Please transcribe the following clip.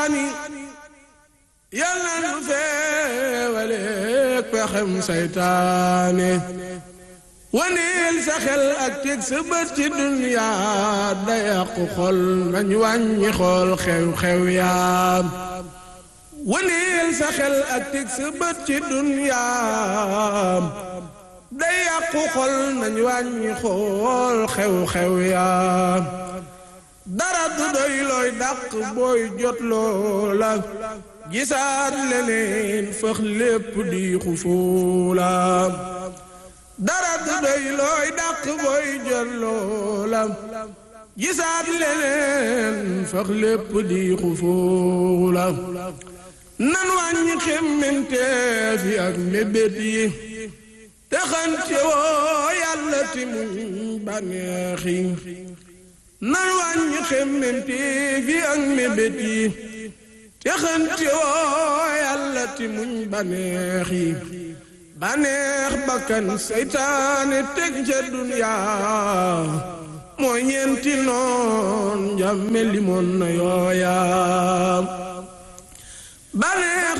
yàlla nu feewaleek pexem saytaane waneel sa xel ak teg sa bët ci duniyaa da yàqu xol nañ wàññi xool xew-xew yaam waneel sa xel ak teg sa bët ci duniyaam da yàqu xol nañ wàññi xool xew-xew yaam dara du doy looy dàq booy jot loola gisaat leneen fëx lépp di xufoola dara du doy looy dàq booy jot loola gisaat leneen fëx lépp di xufoola nan wàññi xemmenteef yi ak mébét yi te xante woo yàlla ti muñ bànneex yi nan wàññi xemmenteef yi ak mébét yi te xante woo yàlla ti muñ bànneex yi bànneex bakkan seytaane teg ca duniyaa mooy ñeenti noon njàmme limoon na yooya bànneex